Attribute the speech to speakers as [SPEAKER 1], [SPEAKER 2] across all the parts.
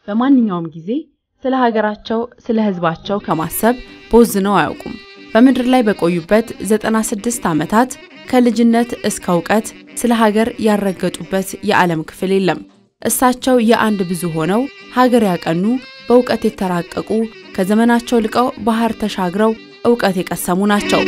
[SPEAKER 1] በማንኛውም ጊዜ ስለ ሀገራቸው፣ ስለ ሕዝባቸው ከማሰብ ቦዝነው አያውቁም። በምድር ላይ በቆዩበት 96 ዓመታት ከልጅነት እስከ እውቀት ስለ ሀገር ያልረገጡበት የዓለም ክፍል የለም። እሳቸው የአንድ ብዙ ሆነው ሀገር ያቀኑ፣ በእውቀት የተራቀቁ፣ ከዘመናቸው ልቀው ባህር ተሻግረው እውቀት የቀሰሙ ናቸው።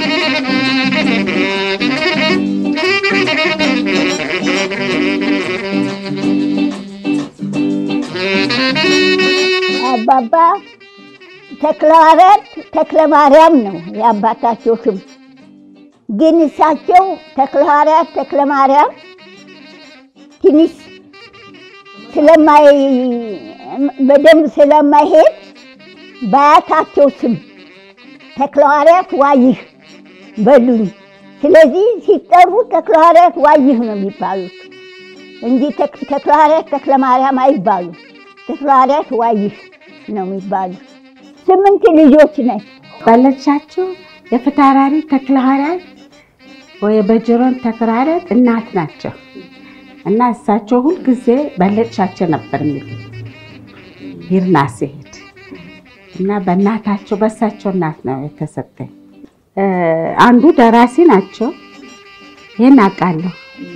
[SPEAKER 2] አባባ ተክለሐዋርያት ተክለ ማርያም ነው የአባታቸው ስም። ግን እሳቸው ተክለሐዋርያት ተክለ ማርያም ትንሽ ስለማይ በደንብ ስለማይሄድ በአያታቸው ስም ተክለሐዋርያት ዋይህ በሉኝ። ስለዚህ ሲጠሩ ተክለሐዋርያት ዋይህ ነው የሚባሉት እንጂ ተክለሐዋርያት ተክለ ማርያም አይባሉም። ተክለሐዋርያት ዋይህ ነው የሚባሉት። ስምንት ልጆች ነን።
[SPEAKER 3] ባለቻቸው የፍትሐራሪ ተክለሐዋርያት ወይ በጅሮን ተክለሐዋርያት እናት ናቸው እና እሳቸው ሁልጊዜ በለቻቸው ነበር የሚሉ ይርና ሲሄድ እና በእናታቸው በእሳቸው እናት ነው የተሰጠኝ። አንዱ ደራሲ ናቸው፣ ይህን አውቃለሁ።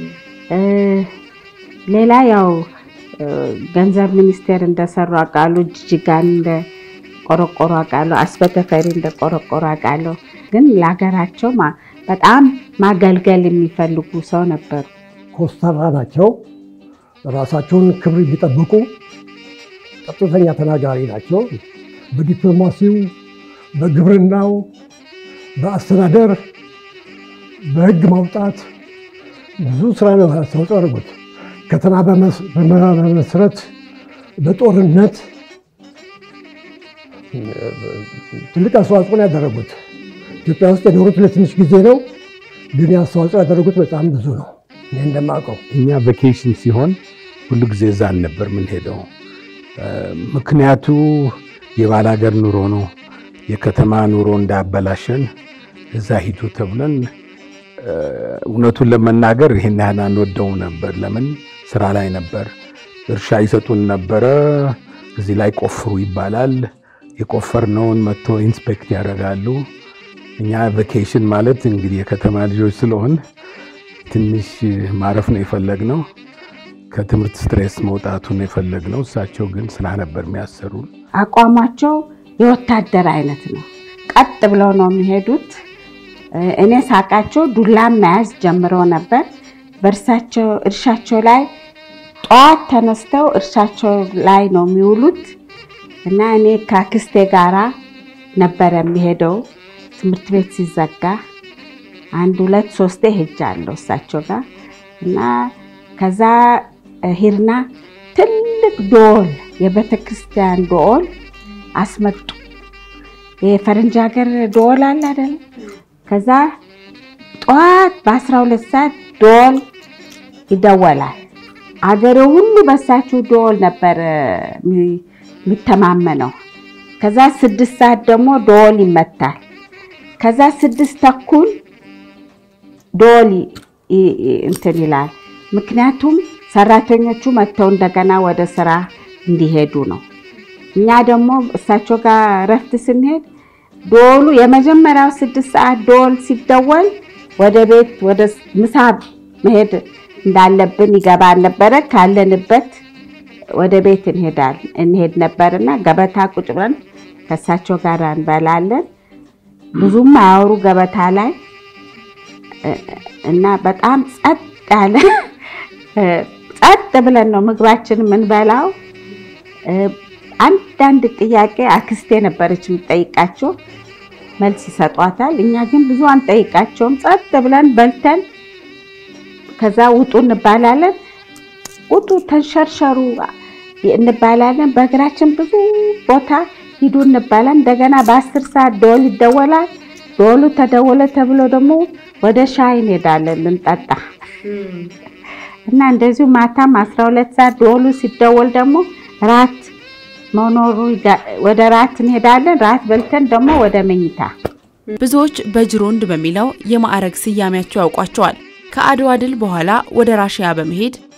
[SPEAKER 3] ሌላ ያው ገንዘብ ሚኒስቴር እንደሰሩ አውቃለሁ። ጅጅጋን እንደ ቆረቆሮ አውቃለሁ። አስበተፈሪ እንደ ቆረቆሮ አውቃለሁ። ግን ለሀገራቸው በጣም ማገልገል የሚፈልጉ ሰው ነበሩ።
[SPEAKER 4] ኮስታራ ናቸው። ራሳቸውን ክብር የሚጠብቁ ቀጥተኛ ተናጋሪ ናቸው። በዲፕሎማሲው፣ በግብርናው፣ በአስተዳደር፣ በሕግ ማውጣት ብዙ ስራ ነው አስተዋጽኦ ያደረጉት። ከተማ በመመስረት በጦርነት ትልቅ አስተዋጽኦ ነው ያደረጉት። ኢትዮጵያ ውስጥ የኖሩት ለትንሽ ጊዜ ነው፣ ግን አስተዋጽኦ ያደረጉት በጣም ብዙ ነው። እኔ እንደማውቀው
[SPEAKER 5] እኛ ቬኬሽን ሲሆን ሁሉ ጊዜ እዛ አልነበር የምንሄደው። ምክንያቱ የባላገር ኑሮ ነው። የከተማ ኑሮ እንዳያበላሸን እዛ ሂዱ ተብለን እውነቱን ለመናገር ይሄን ያህል አንወደውም ነበር። ለምን ስራ ላይ ነበር። እርሻ ይሰጡን ነበረ። እዚህ ላይ ቆፍሩ ይባላል። የቆፈርነውን መጥቶ ኢንስፔክት ያደርጋሉ። እኛ ቬኬሽን ማለት እንግዲህ የከተማ ልጆች ስለሆን ትንሽ ማረፍ ነው የፈለግነው። ከትምህርት ስትሬስ መውጣቱ ነው የፈለግነው። እሳቸው ግን ስራ ነበር የሚያሰሩን።
[SPEAKER 3] አቋማቸው የወታደር አይነት ነው። ቀጥ ብለው ነው የሚሄዱት። እኔ ሳቃቸው ዱላም መያዝ ጀምረው ነበር። በእርሳቸው እርሻቸው ላይ ጠዋት ተነስተው እርሻቸው ላይ ነው የሚውሉት እና እኔ ከአክስቴ ጋራ ነበረ የሚሄደው ትምህርት ቤት ሲዘጋ አንድ ሁለት ሶስቴ ሄጃለሁ እሳቸው ጋር እና ከዛ ሂርና ትልቅ ዶል የቤተ ክርስቲያን ዶል አስመጡ። የፈረንጅ ሀገር ዶል አለ አይደለም? ከዛ ጠዋት በ12 ሰዓት ዶል ይደወላል። አገሬው ሁሉ በሳቸው ዶል ነበር የሚተማመነው። ከዛ ስድስት ሰዓት ደግሞ ዶል ይመታል። ከዛ ስድስት ተኩል ዶል እንትን ይላል። ምክንያቱም ሰራተኞቹ መጥተው እንደገና ወደ ስራ እንዲሄዱ ነው። እኛ ደግሞ እሳቸው ጋር እረፍት ስንሄድ ዶሉ የመጀመሪያው ስድስት ሰዓት ዶል ሲደወል ወደ ቤት ወደ ምሳ መሄድ እንዳለብን ይገባን ነበረ። ካለንበት ወደ ቤት እንሄዳል እንሄድ ነበርና ገበታ ቁጭ ብለን ከእሳቸው ጋር እንበላለን። ብዙም አያወሩ ገበታ ላይ እና በጣም ጸጥ ያለ ጸጥ ብለን ነው ምግባችን የምንበላው። አንዳንድ ጥያቄ አክስቴ ነበረች የምጠይቃቸው መልስ ይሰጧታል። እኛ ግን ብዙ አንጠይቃቸውም። ጸጥ ብለን በልተን ከዛ ውጡ እንባላለን። ውጡ ተንሸርሸሩ እንባላለን። በእግራችን ብዙ ቦታ ሂዱ እንባላለን። እንደገና በአስር ሰዓት ደወል ይደወላል። ደወሉ ተደወለ ተብሎ ደግሞ ወደ ሻይ እንሄዳለን ልንጠጣ እና እንደዚሁ ማታም አስራ ሁለት ሰዓት ደወሉ ሲደወል ደግሞ ራት መኖሩ ወደ ራት እንሄዳለን። ራት በልተን ደግሞ ወደ መኝታ።
[SPEAKER 1] ብዙዎች በጅሮንድ በሚለው የማዕረግ ስያሜያቸው ያውቋቸዋል። ከአድዋ ድል በኋላ ወደ ራሽያ በመሄድ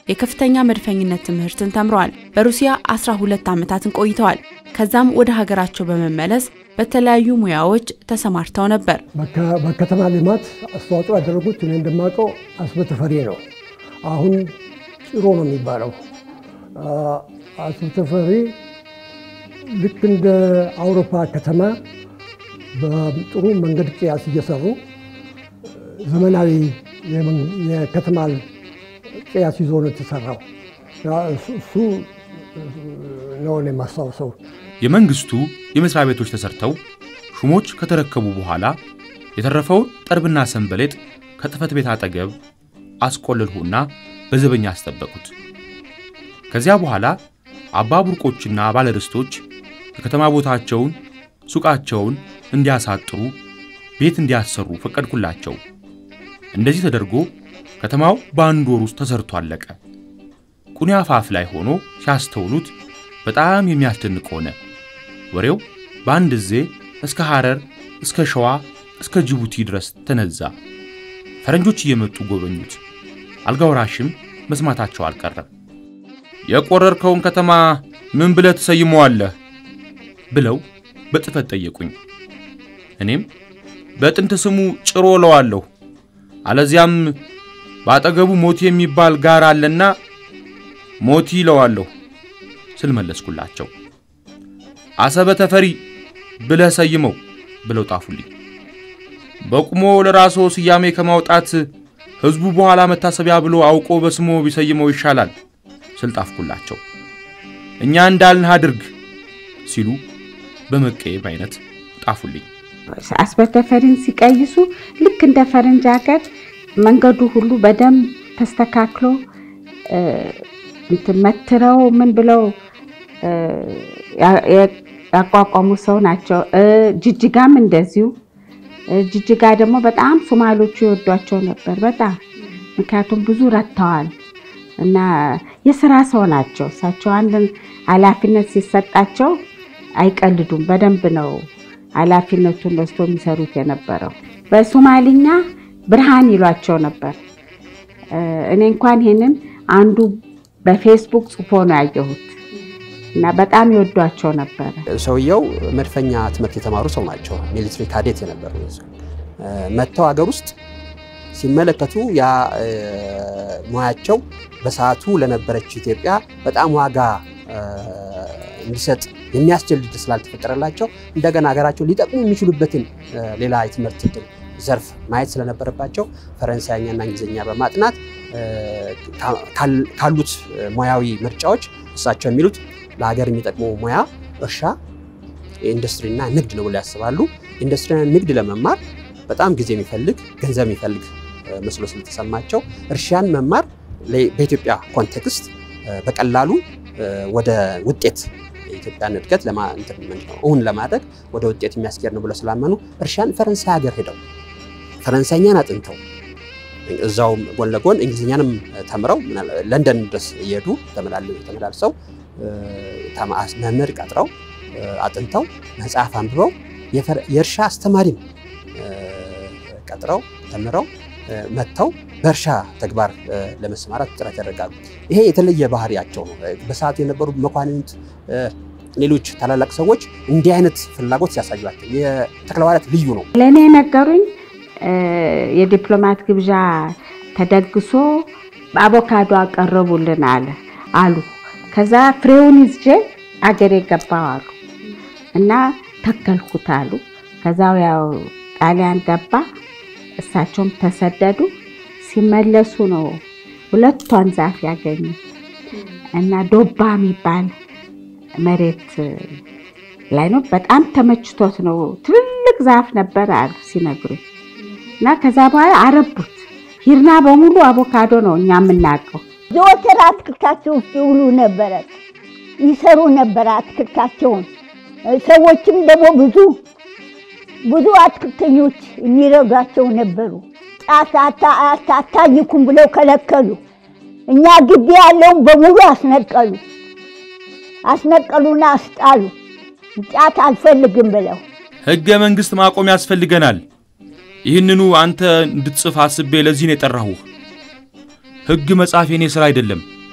[SPEAKER 1] የከፍተኛ መድፈኝነት ትምህርትን ተምረዋል። በሩሲያ 12 ዓመታትን ቆይተዋል። ከዛም ወደ ሀገራቸው በመመለስ በተለያዩ ሙያዎች ተሰማርተው ነበር።
[SPEAKER 4] በከተማ ልማት አስተዋጽኦ ያደረጉት እኔ እንደማውቀው አስበ ተፈሪ ነው። አሁን ጭሮ ነው የሚባለው። አስበ ተፈሪ ልክ እንደ አውሮፓ ከተማ በጥሩ መንገድ ቅያስ እየሰሩ ዘመናዊ የከተማ ቅያስ ይዞ ነው የተሰራው። እሱ ነው የማስታውሰው።
[SPEAKER 6] የመንግስቱ የመስሪያ ቤቶች ተሰርተው ሹሞች ከተረከቡ በኋላ የተረፈውን ጠርብና ሰንበሌጥ ከጽሕፈት ቤት አጠገብ አስቆለልሁና በዘበኛ አስጠበቁት። ከዚያ በኋላ አባ ቡርቆችና ባለርስቶች የከተማ ቦታቸውን፣ ሱቃቸውን እንዲያሳጥሩ፣ ቤት እንዲያሰሩ ፈቀድኩላቸው። እንደዚህ ተደርጎ ከተማው በአንድ ወር ውስጥ ተሰርቶ አለቀ። ቁኒ አፋፍ ላይ ሆኖ ሲያስተውሉት በጣም የሚያስደንቅ ሆነ። ወሬው በአንድ ጊዜ እስከ ሐረር፣ እስከ ሸዋ፣ እስከ ጅቡቲ ድረስ ተነዛ። ፈረንጆች እየመጡ ጎበኙት። አልጋ ወራሽም መስማታቸው አልቀረም። የቆረርከውን ከተማ ምን ብለህ ትሰይመዋለህ? ብለው በጽፈት ጠየቁኝ። እኔም በጥንት ስሙ ጭሮ እለዋለሁ፣ አለዚያም በአጠገቡ ሞቲ የሚባል ጋር አለና ሞቲ እለዋለሁ ስል መለስኩላቸው። አሰበ ተፈሪ ብለህ ሰይመው ብለው ጣፉልኝ። በቁሞ ለራስዎ ስያሜ ከማውጣት ሕዝቡ በኋላ መታሰቢያ ብሎ አውቆ በስሞ ቢሰይመው ይሻላል ስል ጣፍኩላቸው። እኛ እንዳልን አድርግ ሲሉ በመቀየም አይነት ጣፉልኝ።
[SPEAKER 3] አስበተፈሪን ሲቀይሱ ልክ እንደ ፈረንጅ ሀገር መንገዱ ሁሉ በደንብ ተስተካክሎ እንትን መትረው ምን ብለው ያቋቋሙ ሰው ናቸው። ጅጅጋም እንደዚሁ። ጅጅጋ ደግሞ በጣም ሶማሌዎቹ ይወዷቸው ነበር በጣም ምክንያቱም ብዙ ረድተዋል እና የስራ ሰው ናቸው። እሳቸው አንድን ኃላፊነት ሲሰጣቸው አይቀልዱም። በደንብ ነው ኃላፊነቱን ወስዶ የሚሰሩት የነበረው። በሶማሊኛ ብርሃን ይሏቸው ነበር። እኔ እንኳን ይሄንን አንዱ በፌስቡክ ጽፎ ነው ያየሁት እና በጣም ይወዷቸው ነበረ።
[SPEAKER 7] ሰውየው መድፈኛ ትምህርት የተማሩ ሰው ናቸው። ሚሊትሪ ካዴት የነበሩ መጥተው ሀገር ውስጥ ሲመለከቱ ያ ሙያቸው በሰዓቱ ለነበረች ኢትዮጵያ በጣም ዋጋ እንዲሰጥ የሚያስችል ዕድል ስላልተፈጠረላቸው እንደገና ሀገራቸው ሊጠቅሙ የሚችሉበትን ሌላ የትምህርት ዕድል ዘርፍ ማየት ስለነበረባቸው ፈረንሳይኛና እንግሊዝኛ በማጥናት ካሉት ሙያዊ ምርጫዎች እሳቸው የሚሉት ለሀገር የሚጠቅሙ ሙያ እርሻ፣ ኢንዱስትሪና ንግድ ነው ብለው ያስባሉ። ኢንዱስትሪና ንግድ ለመማር በጣም ጊዜ የሚፈልግ ገንዘብ የሚፈልግ መስሎ ስለተሰማቸው እርሻን መማር በኢትዮጵያ ኮንቴክስት በቀላሉ ወደ ውጤት የኢትዮጵያን እድገት እውን ለማድረግ ወደ ውጤት የሚያስኬድ ነው ብለው ስላመኑ እርሻን ፈረንሳይ ሀገር ሄደው ፈረንሳይኛን አጥንተው እዛው ጎን ለጎን እንግሊዝኛንም ተምረው ለንደን ድረስ እየሄዱ ተመላልሰው መምህር ቀጥረው አጥንተው መጽሐፍ አንብበው የእርሻ አስተማሪም ቀጥረው ተምረው መጥተው በእርሻ ተግባር ለመሰማራት ጥረት ያደርጋሉ። ይሄ የተለየ ባህሪያቸው ነው። በሰዓቱ የነበሩ መኳንንት፣ ሌሎች ታላላቅ ሰዎች እንዲህ አይነት ፍላጎት ሲያሳዩቸው የተክለሐዋርያት ልዩ ነው።
[SPEAKER 3] ለእኔ የነገሩኝ የዲፕሎማት ግብዣ ተደግሶ አቮካዶ አቀረቡልን አለ አሉ። ከዛ ፍሬውን ይዤ አገሬ ገባሁ አሉ እና ተከልኩት አሉ። ከዛው ያው ጣሊያን ገባ፣ እሳቸውም ተሰደዱ። ሲመለሱ ነው ሁለቷን ዛፍ ያገኙ እና ዶባ የሚባል መሬት ላይ ነው። በጣም ተመችቶት ነው። ትልልቅ ዛፍ ነበር አሉ ሲነግሩኝ እና ከዛ በኋላ አረቡት። ሂርና በሙሉ አቮካዶ ነው እኛ የምናውቀው።
[SPEAKER 2] ዘወትር አትክልታቸው ውስጥ ይውሉ ነበረ፣ ይሰሩ ነበረ አትክልታቸውን። ሰዎችም ደግሞ ብዙ ብዙ አትክልተኞች የሚረዷቸው ነበሩ። ጫት አታኝኩም ብለው ከለከሉ። እኛ ግቢ ያለውን በሙሉ አስነቀሉ አስነቀሉና አስጣሉ። ጫት አልፈልግም ብለው
[SPEAKER 6] ሕገ መንግሥት ማቆም ያስፈልገናል። ይህንኑ አንተ እንድትጽፍ አስቤ ለዚህ ነው የጠራሁህ። ሕግ መጻፍ የኔ ሥራ አይደለም።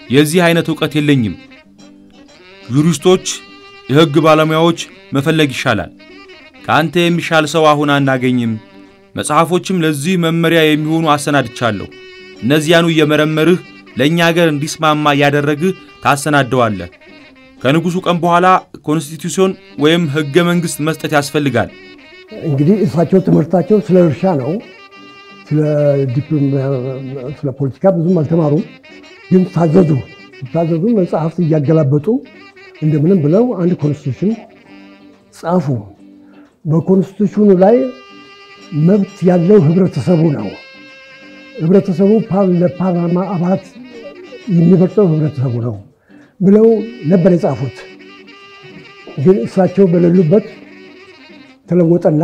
[SPEAKER 6] የዚህ አይነት ዕውቀት የለኝም። ዩሪስቶች፣ የሕግ ባለሙያዎች መፈለግ ይሻላል። ከአንተ የሚሻል ሰው አሁን አናገኝም። መጽሐፎችም ለዚህ መመሪያ የሚሆኑ አሰናድቻለሁ። እነዚያኑ እየመረመርህ ለእኛ አገር እንዲስማማ እያደረግህ ታሰናደዋለህ። ከንጉሡ ቀን በኋላ ኮንስቲቱሽን ወይም ሕገ መንግሥት መስጠት ያስፈልጋል።
[SPEAKER 4] እንግዲህ እሳቸው ትምህርታቸው ስለ እርሻ ነው። ስለ ዲፕሎም- ስለ ፖለቲካ ብዙም አልተማሩም። ግን ታዘዙ ታዘዙ መጽሐፍት እያገላበጡ እንደምንም ብለው አንድ ኮንስቲቱሽን ጻፉ። በኮንስቲቱሽኑ ላይ መብት ያለው ህብረተሰቡ ነው። ህብረተሰቡ ፓር- ለፓርላማ አባላት የሚመርጠው ህብረተሰቡ ነው ብለው ነበር የጻፉት። ግን እሳቸው በሌሉበት ተለወጠና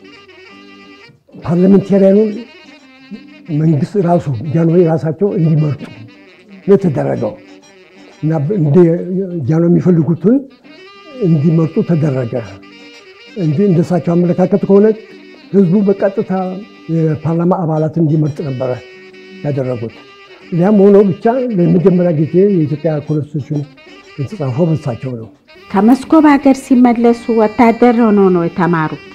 [SPEAKER 4] ፓርላሜንታሪያኑን መንግስት ራሱ ጃንሆይ ራሳቸው እንዲመርጡ ነው የተደረገው እና እንደ ጃንሆይ የሚፈልጉትን እንዲመርጡ ተደረገ እንጂ እንደሳቸው አመለካከት ከሆነ ህዝቡ በቀጥታ የፓርላማ አባላት እንዲመርጥ ነበረ ያደረጉት። ያም ሆኖ ብቻ ለመጀመሪያ ጊዜ የኢትዮጵያ ኮንስቲቱሽን የተጻፈው በሳቸው ነው።
[SPEAKER 3] ከመስኮብ ሀገር ሲመለሱ ወታደር ሆነው ነው የተማሩት።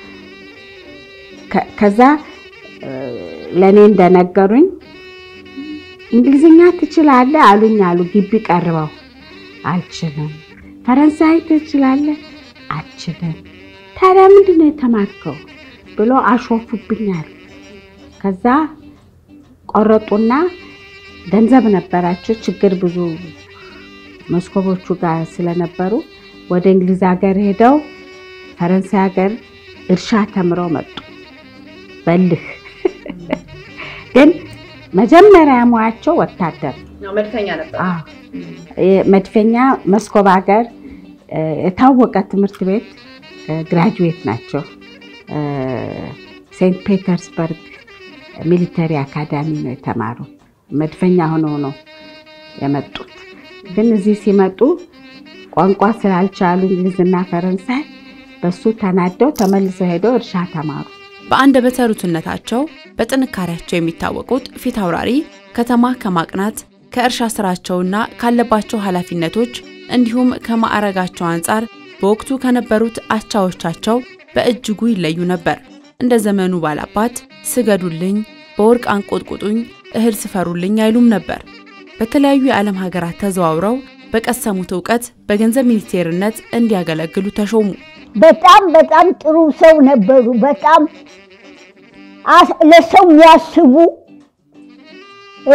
[SPEAKER 3] ከ- ከዛ እ፣ ለእኔ እንደነገሩኝ እንግሊዝኛ ትችላለህ አሉኝ አሉ ግቢ ቀርበው አልችልም። ፈረንሳይ ትችላለህ አልችልም። ታዲያ ምንድን ነው የተማርከው ብሎ አሾፉብኛል። ከዛ ቆረጡና ገንዘብ ነበራቸው ችግር ብዙ መስኮቦቹ ጋር ስለነበሩ ወደ እንግሊዝ ሀገር ሄደው ፈረንሳይ ሀገር እርሻ ተምረው መጡ። በልህ ግን መጀመሪያ ሙያቸው ወታደር
[SPEAKER 1] መድፈኛ ነበር።
[SPEAKER 3] አዎ። መድፈኛ መስኮብ ሀገር እ፣ የታወቀ ትምህርት ቤት እ፣ ግራጁዌት ናቸው። እ፣ ሴንት ፔተርስበርግ ሚሊተሪ አካዳሚ ነው የተማሩ። መድፈኛ ሆነው ነው የመጡት። ግን እዚህ ሲመጡ ቋንቋ ስላልቻሉ እንግሊዝና ፈረንሳይ በሱ ተናደው ተመልሰው ሄደው እርሻ ተማሩ።
[SPEAKER 1] በአንደበተ ርቱዕነታቸው በጥንካሬያቸው የሚታወቁት ፊት አውራሪ ከተማ ከማቅናት ከእርሻ ስራቸውና ካለባቸው ኃላፊነቶች እንዲሁም ከማዕረጋቸው አንጻር በወቅቱ ከነበሩት አቻዎቻቸው በእጅጉ ይለዩ ነበር። እንደ ዘመኑ ባላባት ስገዱልኝ፣ በወርቅ አንቆጥቁጡኝ፣ እህል ስፈሩልኝ አይሉም ነበር። በተለያዩ የዓለም ሀገራት ተዘዋውረው በቀሰሙት እውቀት በገንዘብ ሚኒስቴርነት እንዲያገለግሉ ተሾሙ።
[SPEAKER 2] በጣም በጣም ጥሩ ሰው ነበሩ። በጣም አስ- ለሰው የሚያስቡ እ፣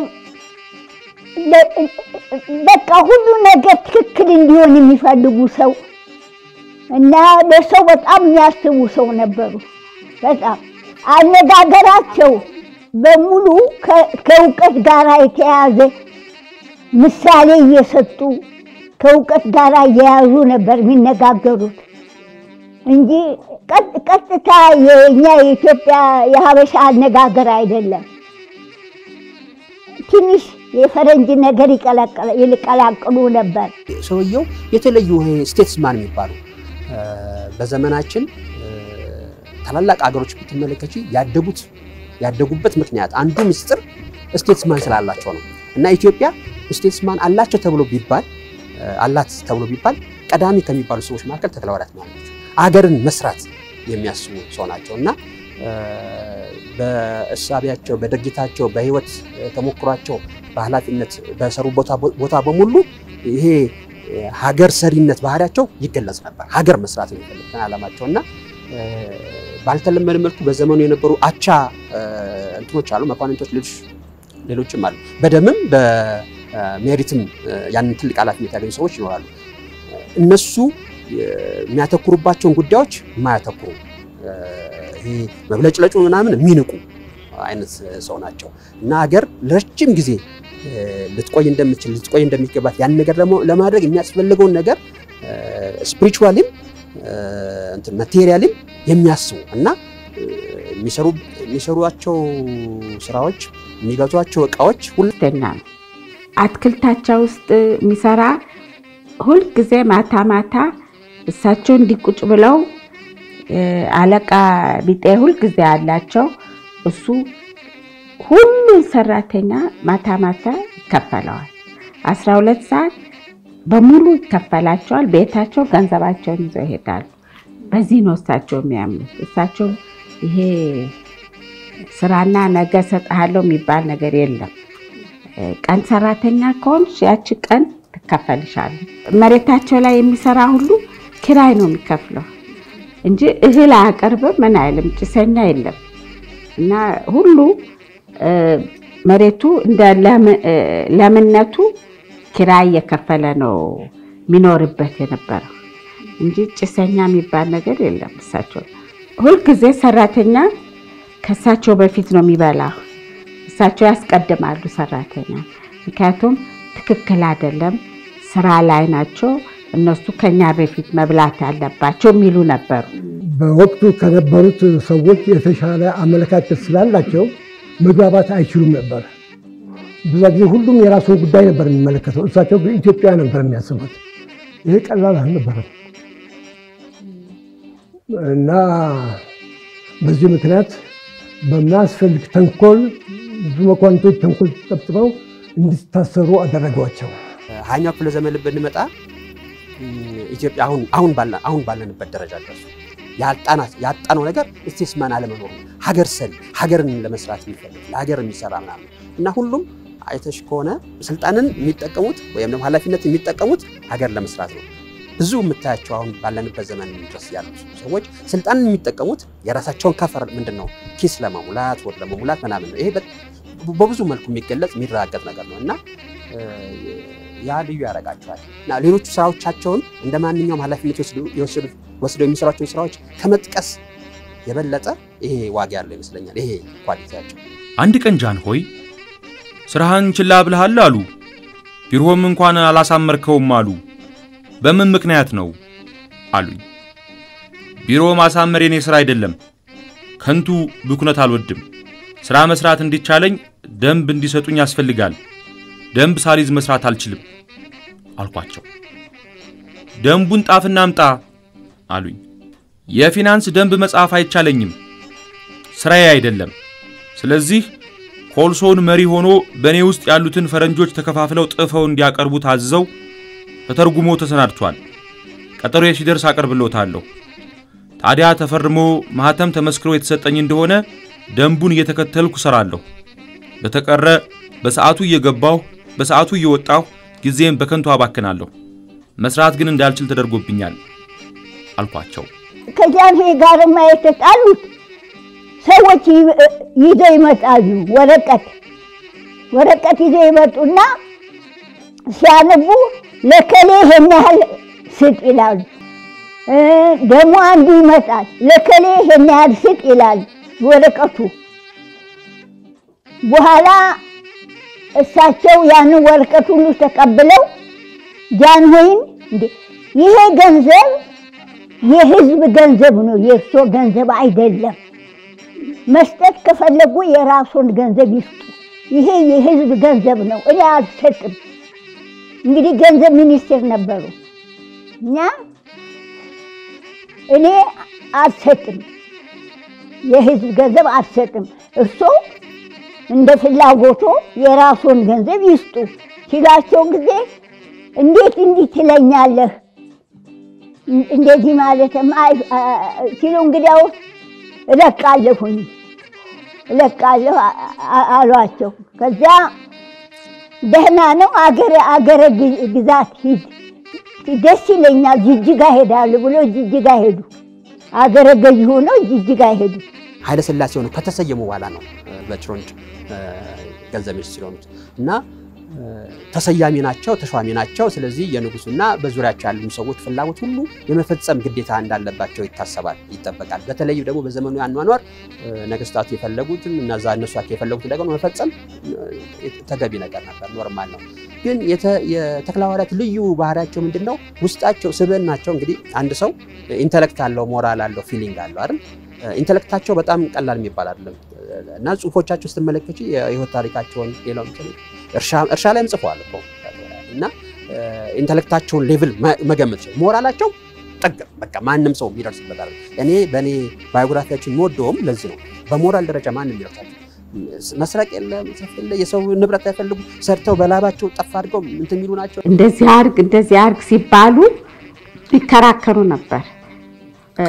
[SPEAKER 2] ለ- በቃ ሁሉ ነገር ትክክል እንዲሆን የሚፈልጉ ሰው እና ለሰው በጣም የሚያስቡ ሰው ነበሩ። በጣም አነጋገራቸው በሙሉ ከ- ከእውቀት ጋር የተያያዘ ምሳሌ እየሰጡ ከእውቀት ጋር እየያዙ ነበር የሚነጋገሩት እንጂ ቀጥ- ቀጥታ የእኛ የኢትዮጵያ የሀበሻ አነጋገር አይደለም። ትንሽ የፈረንጅ ነገር ይቀላቀለ- ይቀላቅሉ ነበር።
[SPEAKER 7] ሰውየው የተለዩ ስቴትስማን የሚባሉ እ፣ በዘመናችን እ፣ ታላላቅ አገሮች ብትመለከቺ ያደጉት ያደጉበት ምክንያት አንዱ ምስጢር ስቴትስማን ስላላቸው ነው እና ኢትዮጵያ ስቴትስማን አላቸው ተብሎ ቢባል እ፣ አላት ተብሎ ቢባል ቀዳሚ ከሚባሉ ሰዎች መካከል ተክለሐዋርያት ማለት ናቸው። አገርን መስራት የሚያስቡ ሰው ናቸው እና እ፣ በእሳቢያቸው፣ በድርጊታቸው፣ በህይወት እ፣ ተሞክሯቸው፣ በኃላፊነት በሰሩ ቦታ ቦታ በሙሉ ይሄ እ፣ ሀገር ሰሪነት ባህሪያቸው ይገለጽ ነበር። ሀገር መስራት ነው የሚፈልጉትን ዓላማቸው እና እ፣ ባልተለመደ መልኩ በዘመኑ የነበሩ አቻ እ፣ እንትኖች አሉ፣ መኳንንቶች፣ ሌሎች ሌሎችም አሉ። በደምም በሜሪትም እ፣ ያንን ትልቅ ኃላፊነት ያገኙ ሰዎች ይኖራሉ። እነሱ እ፣ የሚያተኩሩባቸውን ጉዳዮች የማያተኩሩ እ፣ ይሄ መብለጭለጩ ምናምን የሚንቁ አይነት ሰው ናቸው እና ሀገር ለረጅም ጊዜ እ፣ ልትቆይ እንደምችል ልትቆይ እንደሚገባት ያን ነገር ደግሞ ለማድረግ የሚያስፈልገውን ነገር ስፒሪቹዋሊም ማቴሪያልም የሚያስቡ እና እ፣ የሚሰሩ የሚሰሯቸው ስራዎች የሚገዟቸው እቃዎች ሁሉ
[SPEAKER 3] ሁለተኛ ነው። አትክልታቸው ውስጥ የሚሰራ ሁልጊዜ ማታ ማታ እሳቸው እንዲቁጭ ብለው እ፣ አለቃ ቢጤ ሁልጊዜ አላቸው። እሱ ሁሉን ሰራተኛ ማታ ማታ ይከፈለዋል። አስራ ሁለት ሰዓት በሙሉ ይከፈላቸዋል። ቤታቸው ገንዘባቸውን ይዘው ይሄዳሉ። በዚህ ነው እሳቸው የሚያምኑት። እሳቸው ይሄ ስራና ነገ እሰጥሃለሁ የሚባል ነገር የለም። ቀን ሰራተኛ ከሆንሽ ያቺ ቀን ትከፈልሻለች። መሬታቸው ላይ የሚሰራ ሁሉ ኪራይ ነው የሚከፍለው እንጂ እህል አያቀርብም፣ ምን አይልም፣ ጭሰኛ የለም። እና ሁሉ መሬቱ እንደ ለምነቱ ኪራይ እየከፈለ ነው የሚኖርበት የነበረው እንጂ ጭሰኛ የሚባል ነገር የለም። እሳቸው ሁልጊዜ ሰራተኛ ከእሳቸው በፊት ነው የሚበላ። እሳቸው ያስቀድማሉ ሰራተኛ፣ ምክንያቱም ትክክል አይደለም፣ ስራ ላይ ናቸው እነሱ ከኛ በፊት መብላት ያለባቸው የሚሉ ነበሩ።
[SPEAKER 4] በወቅቱ ከነበሩት ሰዎች የተሻለ አመለካከት ስላላቸው መግባባት አይችሉም ነበር። ብዙ ጊዜ ሁሉም የራሱን ጉዳይ ነበር የሚመለከተው፣ እሳቸው ግን ኢትዮጵያ ነበር የሚያስቡት። ይሄ ቀላል አልነበረም እና በዚህ ምክንያት በማያስፈልግ ተንኮል ብዙ መኳንቶች ተንኮል ጠብጥበው እንዲታሰሩ አደረጓቸው።
[SPEAKER 7] ሀያኛው ክፍለ ዘመን ብንመጣ ኢትዮጵያ አሁን አሁን ባለ- አሁን ባለንበት ደረጃ ደረሱ። ያጣናት ያጣነው ነገር ስቴትስማን አለመኖሩ ሀገር ሰሪ ሀገርን ለመስራት የሚፈልግ ለሀገር የሚሰራ ምናምን እና ሁሉም አይተሽ ከሆነ ስልጣንን የሚጠቀሙት ወይም ደግሞ ኃላፊነት የሚጠቀሙት ሀገር ለመስራት ነው። ብዙ የምታያቸው አሁን ባለንበት ዘመን ድረስ ያሉ ሰዎች ስልጣንን የሚጠቀሙት የራሳቸውን ከፈር ምንድን ነው ኪስ ለመሙላት ወር ለመሙላት ምናምን ነው። ይሄ በ- በብዙ መልኩ የሚገለጽ የሚረጋገጥ ነገር ነው እና እ፣ ያ ልዩ ያደርጋቸዋል እና ሌሎቹ ስራዎቻቸውን እንደ ማንኛውም ኃላፊነት የወሰዱ- የወሰዱ- ወስደው የሚሰሯቸውን ስራዎች ከመጥቀስ የበለጠ ይሄ ዋጋ ያለው ይመስለኛል። ይሄ ኳሊቲያቸው
[SPEAKER 6] አንድ ቀን ጃን ሆይ ስራህን ችላ ብለሃል አሉ። ቢሮም እንኳን አላሳመርከውም አሉ። በምን ምክንያት ነው አሉኝ። ቢሮ ማሳመር የኔ ስራ አይደለም። ከንቱ ብኩነት አልወድም። ስራ መስራት እንዲቻለኝ ደንብ እንዲሰጡኝ ያስፈልጋል። ደንብ ሳሊዝ መስራት አልችልም አልኳቸው። ደንቡን ጣፍና አምጣ አሉኝ። የፊናንስ ደንብ መጻፍ አይቻለኝም፣ ስራዬ አይደለም። ስለዚህ ኮልሶን መሪ ሆኖ በእኔ ውስጥ ያሉትን ፈረንጆች ተከፋፍለው ጥፈው እንዲያቀርቡ ታዝዘው ተተርጉሞ ተሰናድቷል። ቀጠሮ ሲደርስ አቀርብሎታለሁ። ታዲያ ተፈርሞ ማህተም ተመስክሮ የተሰጠኝ እንደሆነ ደንቡን እየተከተልኩ እሰራለሁ። በተቀረ በሰዓቱ እየገባሁ በሰዓቱ እየወጣሁ ጊዜም በከንቱ አባክናለሁ። መስራት ግን እንዳልችል ተደርጎብኛል አልኳቸው።
[SPEAKER 2] ከጃንሆይ ጋርማ የተጣሉት ሰዎች ይ- ይዘው ይመጣሉ። ወረቀት ወረቀት ይዘው ይመጡና ሲያነቡ ለከሌ ይሄን ያህል ስጥ ይላሉ። እ ደግሞ አንዱ ይመጣል ለከሌ ይሄን ያህል ስጥ ይላል ወረቀቱ። በኋላ እሳቸው ያንን ወረቀት ሁሉ ተቀብለው ጃንሆይን እንዴ ይሄ ገንዘብ የህዝብ ገንዘብ ነው፣ የእርሶ ገንዘብ አይደለም። መስጠት ከፈለጉ የራሱን ገንዘብ ይስጡ። ይሄ የህዝብ ገንዘብ ነው፣ እኔ አልሰጥም። እንግዲህ ገንዘብ ሚኒስቴር ነበሩ እና እኔ አልሰጥም፣ የህዝብ ገንዘብ አልሰጥም። እርሶ እንደ ፍላጎቶ የራሱን ገንዘብ ይስጡ ሲላቸው ጊዜ እንዴት እንዲህ ትለኛለህ እንደዚህ ማለትም አይ- አ- ሲሉ እንግዲያው እለቃለሁኝ እለቃለሁ አ- አ- አሏቸው። ከዚያ ደህና ነው አገረ አገረ ግ- ግዛት ሂድ ደስ ይለኛል ጅጅጋ ሄዳሉ ብሎ ጅጅጋ ሄዱ። አገረ ገዥ ሆነው ጅጅጋ ሄዱ።
[SPEAKER 7] ኃይለ ሥላሴ ሆነው ከተሰየሙ በኋላ ነው እ፣ በትሮንድ እ፣ ገንዘብ ሚኒስትር የሆኑት እና እ፣ ተሰያሚ ናቸው፣ ተሿሚ ናቸው። ስለዚህ የንጉሱና በዙሪያቸው ያሉ ሰዎች ፍላጎት ሁሉ የመፈጸም ግዴታ እንዳለባቸው ይታሰባል፣ ይጠበቃል። በተለይ ደግሞ በዘመኑ አኗኗር እ፣ ነገስታቱ የፈለጉትን እና እዛ እነሷቸው የፈለጉትን ነገር መፈጸም እ፣ ተገቢ ነገር ነበር፣ ኖርማል ነው። ግን የተ- የተክለሐዋርያት ልዩ ባህሪያቸው ምንድን ነው? ውስጣቸው ስብዕናቸው እንግዲህ አንድ ሰው ኢንተሌክት አለው፣ ሞራል አለው፣ ፊሊንግ አለው አይደል? ኢንተሌክታቸው በጣም ቀላል የሚባል አይደለም እና ጽሁፎቻቸው ስትመለከች የህይወት ታሪካቸውን ሌላው እርሻ ላይም ጽፈዋል እኮ እና ኢንተሌክታቸውን ሌቭል መገመት ይችላል። ሞራላቸው ጠግ በቃ ማንም ሰው የሚደርስበት አይደለም። እኔ በእኔ ባዮግራፊያችን የምወደውም ለዚህ ነው። በሞራል ደረጃ ማንም ይደርሳቸው መስረቅ የለ መጽሐፍ የለ የሰው ንብረት አይፈልጉ ሰርተው በላባቸው ጠፍ አድርገው እንትን የሚሉ ናቸው።
[SPEAKER 3] እንደዚህ አርግ እንደዚህ አርግ ሲባሉ ይከራከሩ ነበር። እ፣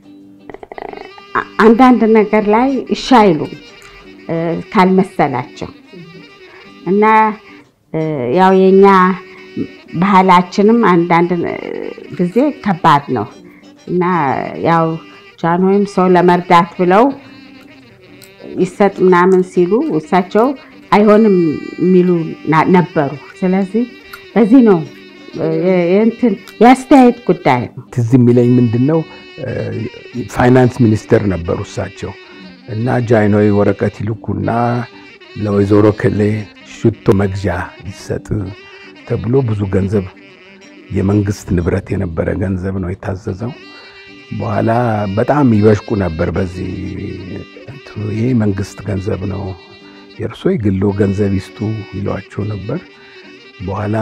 [SPEAKER 3] አንዳንድ ነገር ላይ እሺ አይሉም እ፣ ካልመሰላቸው እና እ፣ ያው የኛ ባህላችንም አንዳንድ ጊዜ ከባድ ነው እና ያው ጃንሆይም ሰው ለመርዳት ብለው ይሰጥ ምናምን ሲሉ እሳቸው አይሆንም የሚሉ ና- ነበሩ። ስለዚህ በዚህ ነው እ፣ የእንትን የአስተያየት ጉዳይ ነው።
[SPEAKER 5] ትዝ የሚለኝ ምንድን ነው ፋይናንስ ሚኒስተር ነበሩ እሳቸው እና ጃይኖይ ወረቀት ይልኩና ለወይዘሮ ከሌ ሽቶ መግዣ ይሰጥ ተብሎ ብዙ ገንዘብ የመንግስት ንብረት የነበረ ገንዘብ ነው የታዘዘው። በኋላ በጣም ይበሽቁ ነበር። በዚህ እንትኑ ይሄ መንግስት ገንዘብ ነው የእርሶ የግሎ ገንዘብ ይስጡ ይሏቸው ነበር። በኋላ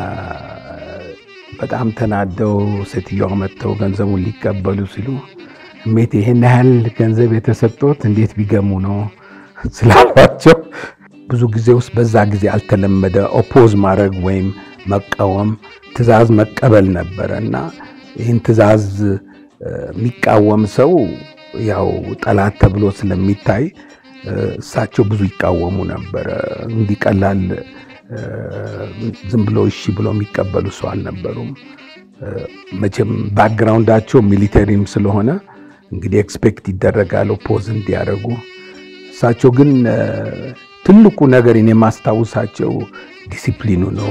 [SPEAKER 5] በጣም ተናደው ሴትዮዋ መጥተው ገንዘቡን ሊቀበሉ ሲሉ እሜት ይሄን ያህል ገንዘብ የተሰጡት እንዴት ቢገሙ ነው ስላሏቸው ብዙ ጊዜ ውስጥ በዛ ጊዜ አልተለመደ ኦፖዝ ማድረግ ወይም መቃወም ትዕዛዝ መቀበል ነበረ እና ይህን ትዕዛዝ እ፣ የሚቃወም ሰው ያው ጠላት ተብሎ ስለሚታይ እ፣ እሳቸው ብዙ ይቃወሙ ነበረ። እንዲህ ቀላል እ፣ ዝም ብሎ እሺ ብሎ የሚቀበሉ ሰው አልነበሩም። እ፣ መቼም ባክግራውንዳቸው ሚሊተሪም ስለሆነ እንግዲህ ኤክስፔክት ይደረጋል ኦፖዝ እንዲያደርጉ። እሳቸው ግን እ፣ ትልቁ ነገር እኔ የማስታውሳቸው ዲሲፕሊኑ ነው።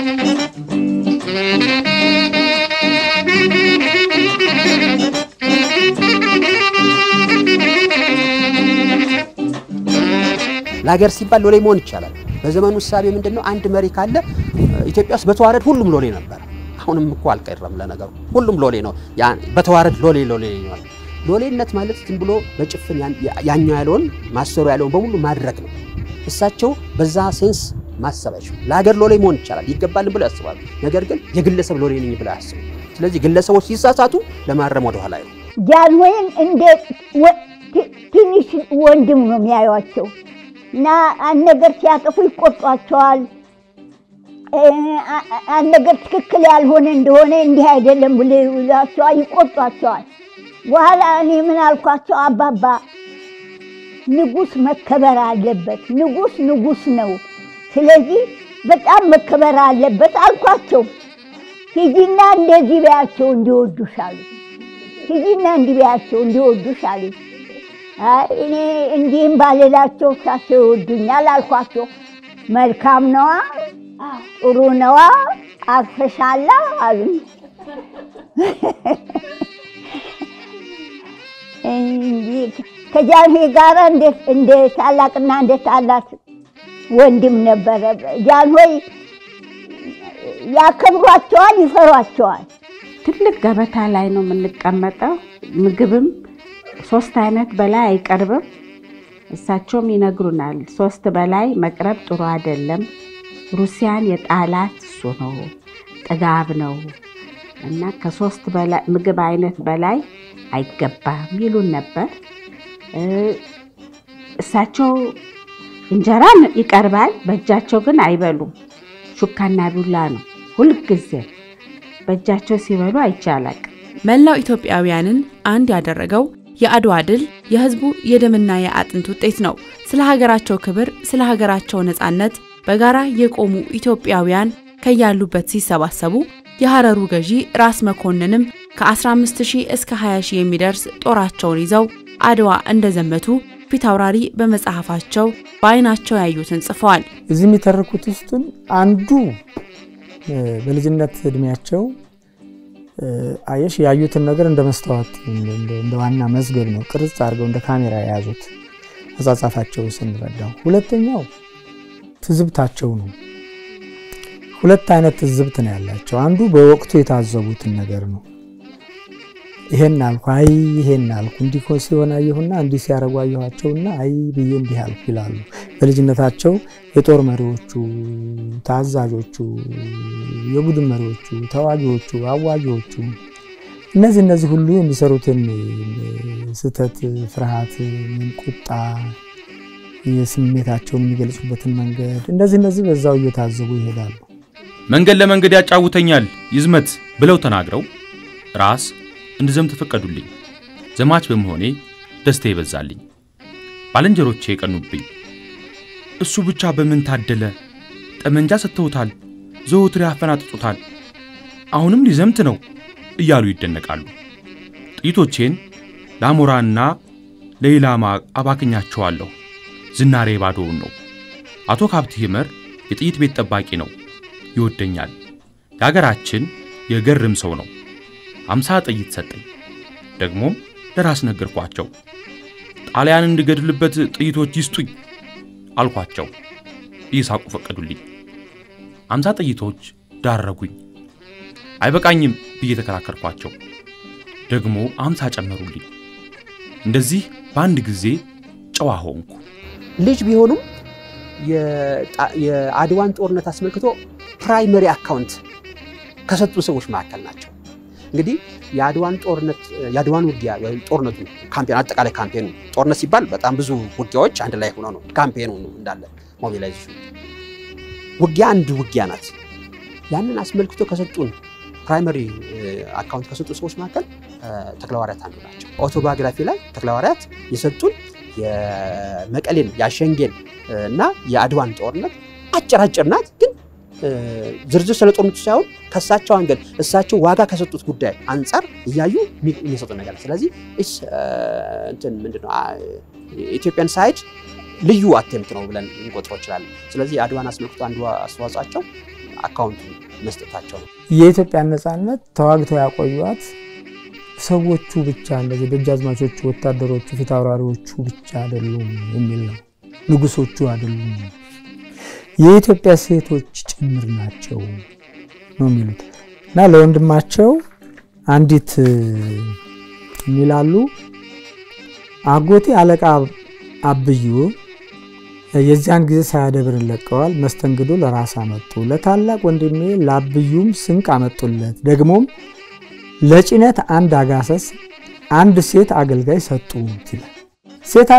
[SPEAKER 7] ለሀገር ሲባል ሎሌ መሆን ይቻላል። በዘመኑ እሳቤ ምንድን ነው? አንድ መሪ ካለ ኢትዮጵያ ውስጥ በተዋረድ ሁሉም ሎሌ ነበር። አሁንም እኮ አልቀረም። ለነገሩ ሁሉም ሎሌ ነው። ያ- በተዋረድ ሎሌ ሎሌ ነው። ሎሌነት ማለት ዝም ብሎ በጭፍን ያን- ያኛው ያለውን ማሰሩ ያለውን በሙሉ ማድረግ ነው። እሳቸው በዛ ሴንስ ማሰብ አይችሉም። ለሀገር ሎሌ መሆን ይቻላል ይገባልን ብለው ያስባሉ። ነገር ግን የግለሰብ ሎሌ ነኝ ብለው አያስቡ። ስለዚህ ግለሰቦች ሲሳሳቱ ለማረም ወደኋላ አይሉ
[SPEAKER 2] ጃንሆይን እንደ ወ- ት- ትንሽ ወንድም ነው የሚያዩቸው እና አንድ ነገር ሲያጠፉ ይቆጧቸዋል። እ፣ አ- አ- አንድ ነገር ትክክል ያልሆነ እንደሆነ እንዲህ አይደለም ብሎ ይሏቸዋል፣ ይቆጧቸዋል። በኋላ እኔ ምን አልኳቸው፣ አባባ ንጉሥ መከበር አለበት። ንጉሥ ንጉሥ ነው። ስለዚህ በጣም መከበር አለበት አልኳቸው። ሂጂና እንደዚህ በያቸው እንዲወዱሽ አሉ። ሂጂና እንዲህ በያቸው እንዲወዱሽ አሉ። አይ እኔ እንዲህም ባልላቸው እሳቸው ይወዱኛል አልኳቸው። መልካም ነዋ፣ ጥሩ ነዋ፣ አርፈሻላ አሉኝ። እንዲህ ከጃንሆይ ጋር እንደ- እንደ ታላቅና እንደ ታላቅ ወንድም ነበረ። ጃንሆይ ያከብሯቸዋል፣ ይፈሯቸዋል።
[SPEAKER 3] ትልቅ ገበታ ላይ ነው የምንቀመጠው። ምግብም ሶስት አይነት በላይ አይቀርብም። እሳቸውም ይነግሩናል፣ ሶስት በላይ መቅረብ ጥሩ አይደለም፣ ሩሲያን የጣላት እሱ ነው፣ ጥጋብ ነው እና ከሶስት በላይ ምግብ አይነት በላይ አይገባም ይሉን ነበር። እ፣ እሳቸው እንጀራ ይቀርባል፣ በእጃቸው ግን አይበሉም። ሹካና ቢላ ነው ሁልጊዜ በእጃቸው ሲበሉ አይቻላቅ።
[SPEAKER 1] መላው ኢትዮጵያውያንን አንድ ያደረገው የአድዋ ድል የህዝቡ የደምና የአጥንት ውጤት ነው። ስለ ሀገራቸው ክብር፣ ስለ ሀገራቸው ነጻነት በጋራ የቆሙ ኢትዮጵያውያን ከያሉበት ሲሰባሰቡ የሐረሩ ገዢ ራስ መኮንንም ከ15000 እስከ 20000 የሚደርስ ጦራቸውን ይዘው አድዋ እንደዘመቱ ፊት አውራሪ በመጽሐፋቸው በዓይናቸው ያዩትን ጽፈዋል።
[SPEAKER 8] እዚህ የሚተርኩት ውስጡን አንዱ እ፣ በልጅነት እድሜያቸው እ፣ አየሽ ያዩትን ነገር እንደ መስተዋት እንደ- እንደ- እንደ ዋና መዝገብ ነው ቅርጽ አድርገው እንደ ካሜራ የያዙት አጻጻፋቸው ስንረዳው። ሁለተኛው ትዝብታቸው ነው። ሁለት አይነት ትዝብት ነው ያላቸው። አንዱ በወቅቱ የታዘቡትን ነገር ነው። ይሄን አልኩ፣ አይ ይሄን አልኩ፣ እንዲህ እኮ ሲሆን አየሁና እንዲህ ሲያደርጉ አየኋቸውና አይ ብዬ እንዲህ አልኩ ይላሉ። በልጅነታቸው የጦር መሪዎቹ፣ ታዛዦቹ፣ የቡድን መሪዎቹ፣ ተዋጊዎቹ፣ አዋጊዎቹ እነዚህ እነዚህ ሁሉ የሚሰሩትን ስህተት፣ ፍርሃት፣ ቁጣ የስሜታቸውን የሚገልጹበትን መንገድ እንደዚህ እነዚህ በዛው እየታዘቡ ይሄዳሉ።
[SPEAKER 6] መንገድ ለመንገድ ያጫውተኛል ይዝመት ብለው ተናግረው ራስ እንድዘምት ፈቀዱልኝ። ዘማች በመሆኔ ደስታ ይበዛልኝ። ባልንጀሮቼ የቀኑብኝ። እሱ ብቻ በምን ታደለ? ጠመንጃ ሰጥተውታል፣ ዘወትር ያፈናጥጡታል፣ አሁንም ሊዘምት ነው እያሉ ይደነቃሉ። ጥይቶቼን ለአሞራና ለኢላማ አባክኛቸዋለሁ። ዝናሬ ባዶውን ነው። አቶ ካብት ይመር የጥይት ቤት ጠባቂ ነው፣ ይወደኛል። የአገራችን የገርም ሰው ነው። አምሳ ጥይት ሰጠኝ። ደግሞም ለራስ ነገርኳቸው። ጣሊያን እንድገድልበት ጥይቶች ይስጡኝ አልኳቸው። እየሳቁ ፈቀዱልኝ። አምሳ ጥይቶች ዳረጉኝ። አይበቃኝም ብዬ ተከራከርኳቸው። ደግሞ አምሳ ጨመሩልኝ። እንደዚህ በአንድ ጊዜ ጨዋ ሆንኩ።
[SPEAKER 7] ልጅ ቢሆኑም የጣ- የአድዋን ጦርነት አስመልክቶ ፕራይመሪ አካውንት ከሰጡ ሰዎች መካከል ናቸው። እንግዲህ የአድዋን ጦርነት የአድዋን ውጊያ ወይም ጦርነቱን ካምፔን አጠቃላይ ካምፔኑ ጦርነት ሲባል በጣም ብዙ ውጊያዎች አንድ ላይ ሆነው ነው ካምፔኑ ነው እንዳለ ሞቢላይዜሽን ውጊያ አንድ ውጊያ ናት። ያንን አስመልክቶ ከሰጡን ፕራይመሪ አካውንት ከሰጡ ሰዎች መካከል ተክለሐዋርያት አንዱ ናቸው። ኦቶባዮግራፊ ላይ ተክለሐዋርያት የሰጡን የመቀሌን የአሸንጌን እና የአድዋን ጦርነት አጭር አጭር ናት፣ ግን ዝርዝር ስለ ጦርነቱ ሳይሆን ከእሳቸው አንገድ እሳቸው ዋጋ ከሰጡት ጉዳይ አንጻር እያዩ የሚሰጡ ነገር ነው። ስለዚህ እስ እንትን ምንድን ነው ኢትዮጵያን ሳይድ ልዩ አቴምት ነው ብለን እንቆጥረው እንችላለን። ስለዚህ የአድዋን አስመልክቶ አንዱ አስተዋጽኦአቸው አካውንቱ መስጠታቸው ነው።
[SPEAKER 8] የኢትዮጵያን ነፃነት ተዋግተው ያቆዩት ሰዎቹ ብቻ እንደዚህ ደጃዝማቾቹ፣ ወታደሮቹ፣ ፊት አውራሪዎቹ ብቻ አይደሉም የሚል ነው። ንጉሶቹ አይደሉም፣ የኢትዮጵያ ሴቶች ጭምር ናቸው ነው የሚሉት እና ለወንድማቸው አንዲት የሚላሉ አጎቴ አለቃ አብዩ የዚያን ጊዜ ሳያደብርን ለቀዋል። መስተንግዶ ለራስ አመጡ። ለታላቅ ወንድሜ ለአብዩም ስንቅ አመጡለት። ደግሞም ለጭነት አንድ አጋሰስ፣ አንድ ሴት አገልጋይ ሰጡት ይላል። ሴት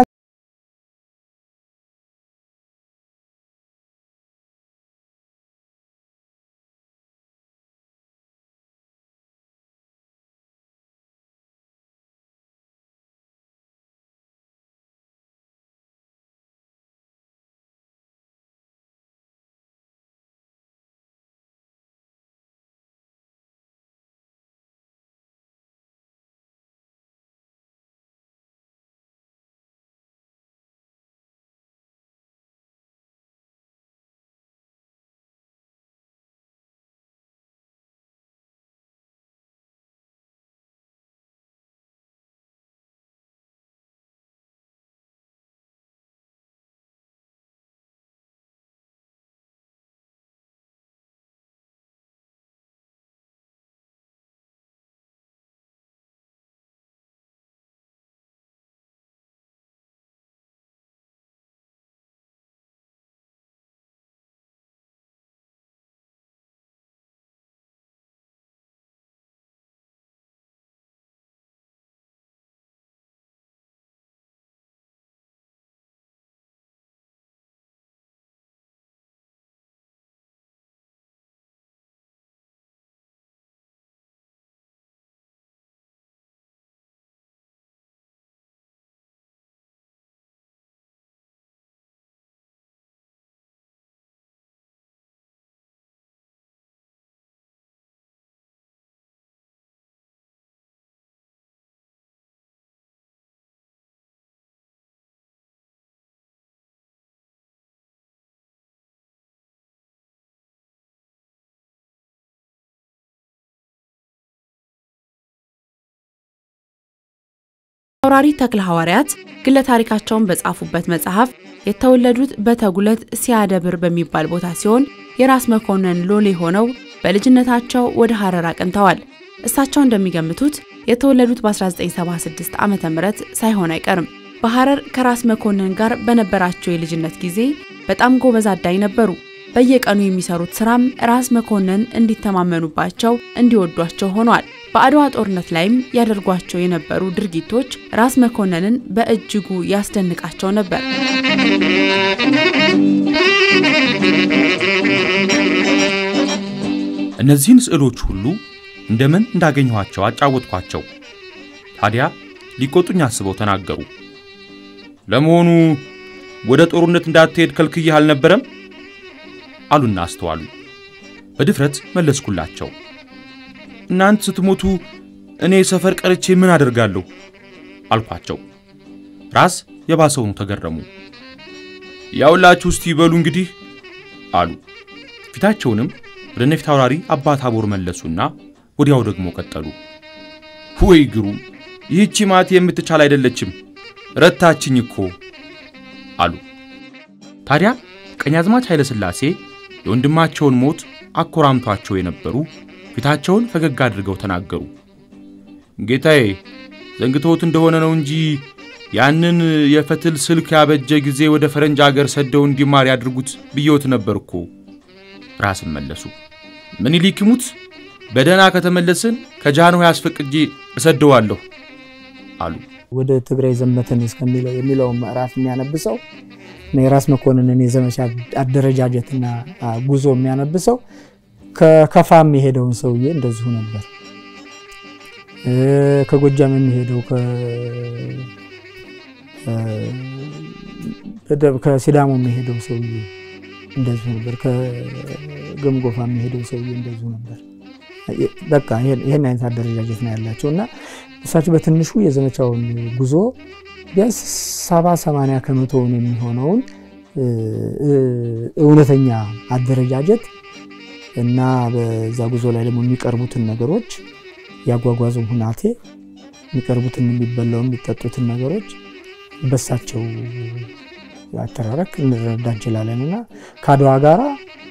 [SPEAKER 1] አውራሪ ተክለ ሐዋርያት ግለ ታሪካቸውን በጻፉበት መጽሐፍ የተወለዱት በተጉለት ሲያደብር በሚባል ቦታ ሲሆን የራስ መኮንን ሎሌ ሆነው በልጅነታቸው ወደ ሐረር አቅንተዋል። እሳቸው እንደሚገምቱት የተወለዱት በ1976 ዓ ም ሳይሆን አይቀርም። በሐረር ከራስ መኮንን ጋር በነበራቸው የልጅነት ጊዜ በጣም ጎበዝ አዳኝ ነበሩ። በየቀኑ የሚሰሩት ስራም ራስ መኮንን እንዲተማመኑባቸው፣ እንዲወዷቸው ሆኗል። በአድዋ ጦርነት ላይም ያደርጓቸው የነበሩ ድርጊቶች ራስ መኮንንን በእጅጉ ያስደንቃቸው ነበር።
[SPEAKER 6] እነዚህን ስዕሎች ሁሉ እንደምን እንዳገኘኋቸው አጫወትኳቸው። ታዲያ ሊቆጡኝ አስበው ተናገሩ። ለመሆኑ ወደ ጦርነት እንዳትሄድ ከልክዬህ አልነበረም? አሉና አስተዋሉ። በድፍረት መለስኩላቸው። እናንት ስትሞቱ እኔ ሰፈር ቀርቼ ምን አደርጋለሁ? አልኳቸው። ራስ የባሰውኑ ተገረሙ። ያውላችሁ እስቲ በሉ እንግዲህ አሉ። ፊታቸውንም ወደ ነፊት አውራሪ አባ ታቦር መለሱና ወዲያው ደግሞ ቀጠሉ። ወይ ግሩም! ይህቺ ማት የምትቻል አይደለችም፣ ረታችኝ እኮ አሉ። ታዲያ ቀኛዝማች ኃይለ ሥላሴ የወንድማቸውን ሞት አኮራምቷቸው የነበሩ ፊታቸውን ፈገግ አድርገው ተናገሩ። ጌታዬ ዘንግቶት እንደሆነ ነው እንጂ ያንን የፈትል ስልክ ያበጀ ጊዜ ወደ ፈረንጅ አገር ሰደው እንዲማር ያድርጉት ብየውት ነበር እኮ። ራስን መለሱ። ምኒልክ ይሙት በደህና ከተመለስን ከጃንሆይ አስፈቅጄ እሰደዋለሁ አሉ።
[SPEAKER 8] ወደ ትግራይ ዘመትን እስከሚለው የሚለውን ምዕራፍ የሚያነብሰው እና የራስ መኮንንን የዘመቻ አደረጃጀትና ጉዞ የሚያነብሰው ከከፋም የሄደውን ሰውዬ እንደዚሁ ነበር። ከጎጃም የሚሄደው ከሲዳሞ የሚሄደው ሰውዬ እንደዚሁ ነበር። ከገምጎፋ የሚሄደው ሰውዬ እንደዚሁ ነበር። በቃ ይህን አይነት አደረጃጀት ነው ያላቸው እና እሳቸው በትንሹ የዘመቻውን ጉዞ ቢያንስ ሰባ ሰማንያ ከመቶውን የሚሆነውን እውነተኛ አደረጃጀት እና በዛ ጉዞ ላይ ደግሞ የሚቀርቡትን ነገሮች ያጓጓዙን ሁናቴ የሚቀርቡትን የሚበላው የሚጠጡትን ነገሮች በሳቸው አተራረክ እንረዳ እንችላለን እና ከአድዋ ጋራ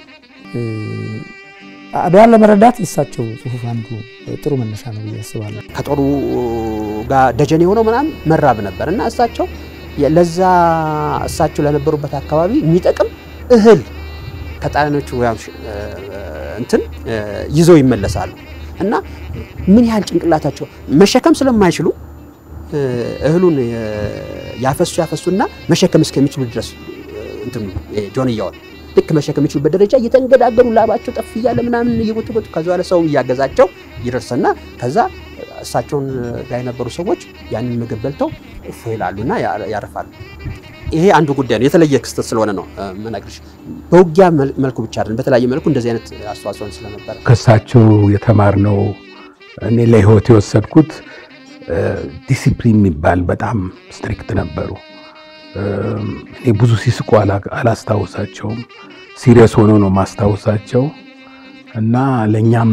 [SPEAKER 8] አድዋን ለመረዳት የእሳቸው ጽሁፍ አንዱ ጥሩ መነሻ ነው ብዬ አስባለሁ።
[SPEAKER 7] ከጦሩ ጋር ደጀን የሆነው ምናምን መራብ ነበር እና እሳቸው ለዛ እሳቸው ለነበሩበት አካባቢ የሚጠቅም እህል ከጣሊያኖቹ እንትን ይዘው ይመለሳሉ እና ምን ያህል ጭንቅላታቸው መሸከም ስለማይችሉ እህሉን ያፈሱ ያፈሱና መሸከም እስከሚችሉ ድረስ እንትን ጆንያውን ልክ መሸከም የሚችሉበት ደረጃ እየተንገዳገሩ ላባቸው ጠፍ እያለ ምናምን እየጎተጎቱ ከዚ በኋላ ሰው እያገዛቸው ይደርሰና ከዛ እሳቸውን ጋር የነበሩ ሰዎች ያንን ምግብ በልተው እፎ ይላሉና ያርፋሉ። ይሄ አንዱ ጉዳይ ነው። የተለየ ክስተት ስለሆነ ነው መነግርሽ። በውጊያ መልኩ ብቻ አይደለም፣ በተለያየ መልኩ እንደዚህ አይነት አስተዋጽኦን ስለነበረ
[SPEAKER 5] ከእሳቸው የተማርነው እኔ ለህይወት የወሰድኩት ዲሲፕሊን የሚባል በጣም ስትሪክት ነበሩ። እኔ ብዙ ሲስቁ አላስታውሳቸውም። ሲሪየስ ሆኖ ነው ማስታውሳቸው እና ለእኛም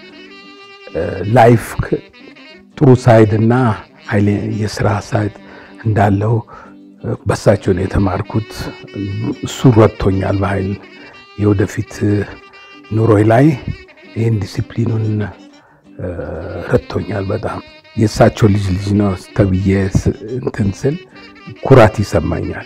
[SPEAKER 5] ላይፍ ጥሩ ሳይድ እና የስራ ሳይድ እንዳለው በሳቸው ነው የተማርኩት። እሱ ረድቶኛል በኃይል የወደፊት ኑሮይ ላይ ይህን ዲሲፕሊኑን ረድቶኛል በጣም የእሳቸው ልጅ ልጅ ነው ተብዬ እንትን ስል ኩራት ይሰማኛል።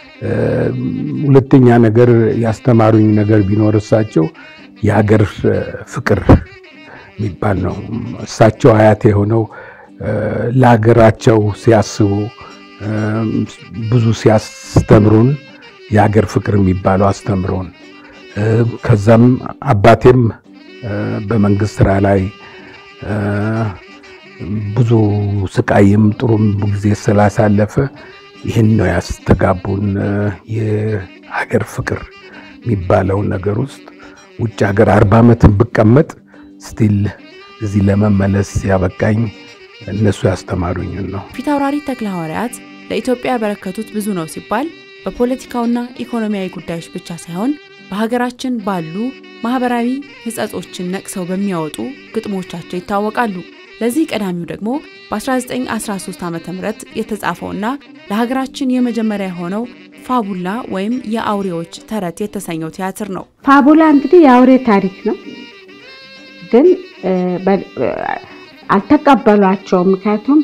[SPEAKER 5] ሁለተኛ ነገር ያስተማሩኝ ነገር ቢኖር እሳቸው የሀገር ፍቅር የሚባል ነው። እሳቸው አያት የሆነው ለሀገራቸው ሲያስቡ ብዙ ሲያስተምሩን የሀገር ፍቅር የሚባለው አስተምሮን ከዛም አባቴም በመንግስት ስራ ላይ ብዙ ስቃይም ጥሩም ጊዜ ስላሳለፈ ይህን ነው ያስተጋቡን። የሀገር ፍቅር የሚባለው ነገር ውስጥ ውጭ ሀገር አርባ ዓመትን ብቀመጥ ስቲል እዚህ ለመመለስ ያበቃኝ እነሱ ያስተማሩኝን ነው።
[SPEAKER 1] ፊታውራሪ ተክለ ሐዋርያት ለኢትዮጵያ ያበረከቱት ብዙ ነው ሲባል በፖለቲካውና ኢኮኖሚያዊ ጉዳዮች ብቻ ሳይሆን በሀገራችን ባሉ ማህበራዊ ሕጸጾችን ነቅሰው በሚያወጡ ግጥሞቻቸው ይታወቃሉ። ለዚህ ቀዳሚው ደግሞ በ1913 ዓ ም የተጻፈውና ለሀገራችን የመጀመሪያ የሆነው ፋቡላ ወይም የአውሬዎች ተረት የተሰኘው ቲያትር ነው።
[SPEAKER 3] ፋቡላ እንግዲህ የአውሬ ታሪክ ነው፣ ግን አልተቀበሏቸውም። ምክንያቱም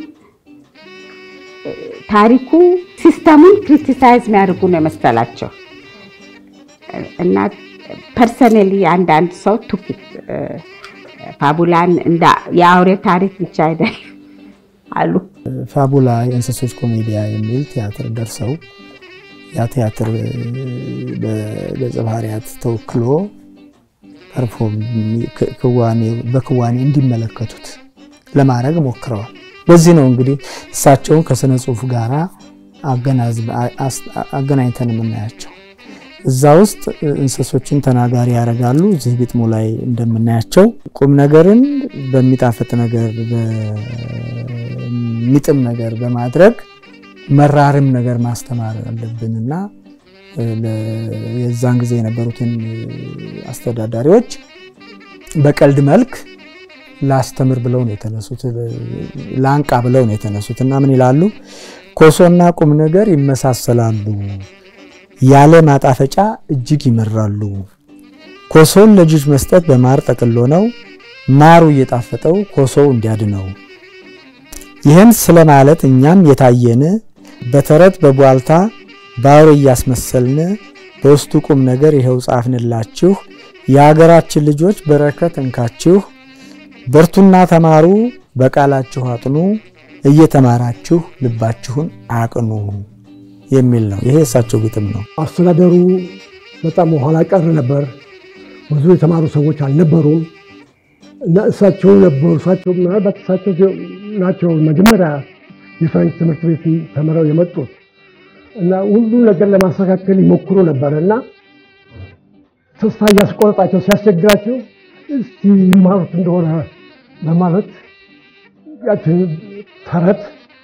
[SPEAKER 3] ታሪኩ ሲስተሙን ክሪቲሳይዝ የሚያደርጉ ነው የመሰላቸው እና ፐርሰነሊ አንዳንድ ሰው ቱኪት ፋቡላን እንደ የአውሬ ታሪክ ብቻ አይደል አሉ።
[SPEAKER 8] ፋቡላ የእንስሶች ኮሜዲያ የሚል ቲያትር ደርሰው ያ ቲያትር በገጸ ባህሪያት ተወክሎ ፐርፎርም በክዋኔ እንዲመለከቱት ለማድረግ ሞክረዋል። በዚህ ነው እንግዲህ እሳቸውን ከስነ ጽሁፍ ጋር አገናኝተን የምናያቸው። እዛ ውስጥ እንስሶችን ተናጋሪ ያደርጋሉ። እዚህ ግጥሙ ላይ እንደምናያቸው ቁም ነገርን በሚጣፍጥ ነገር በሚጥም ነገር በማድረግ መራርም ነገር ማስተማር አለብንና የዛን ጊዜ የነበሩትን አስተዳዳሪዎች በቀልድ መልክ ላስተምር ብለው ነው የተነሱት፣ ላንቃ ብለው ነው የተነሱት እና ምን ይላሉ? ኮሶና ቁም ነገር ይመሳሰላሉ፣ ያለ ማጣፈጫ እጅግ ይመራሉ። ኮሶን ለልጅ መስጠት በማር ጠቅሎ ነው፣ ማሩ እየጣፈጠው ኮሶው እንዲያድነው። ይህን ስለማለት እኛም የታየን በተረት በቧልታ ባውሬ እያስመሰልን በውስጡ ቁም ነገር ይኸው ጻፍንላችሁ። የሀገራችን ልጆች በረከት እንካችሁ፣ በርቱና ተማሩ፣ በቃላችሁ አጥኑ፣ እየተማራችሁ ልባችሁን አቅኑ የሚል ነው። ይሄ እሳቸው ግጥም ነው።
[SPEAKER 4] አስተዳደሩ በጣም ኋላ ቀር ነበር። ብዙ የተማሩ ሰዎች አልነበሩም እና እሳቸው ነበሩ። እሳቸው ምናልባት እሳቸው ናቸው መጀመሪያ የፍሬንች ትምህርት ቤት ተምረው የመጡት እና ሁሉ ነገር ለማስተካከል ይሞክሩ ነበር እና ተስፋ እያስቆረጣቸው ሲያስቸግራቸው እስቲ ይማሩት እንደሆነ በማለት ያችን ተረት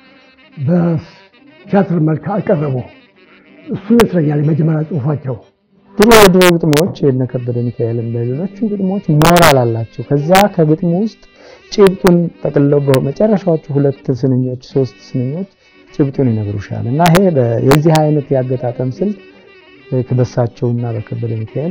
[SPEAKER 4] በቲያትር መልክ አቀረቡ። እሱ ይመስለኛል የመጀመሪያ ጽሁፋቸው።
[SPEAKER 8] ድሮ የድሮ ግጥሞች የነ ከበደ ሚካኤልም ሌሎችም ግጥሞች ሞራል አላቸው። ከዛ ከግጥሙ ውስጥ ጭብጡን ጠቅልለው በመጨረሻዎቹ ሁለት ስንኞች ሶስት ስንኞች ጭብጡን ይነግሩሻል እና ይሄ የዚህ አይነት ያገጣጠም ስልት በሳቸውና በከበደ ሚካኤል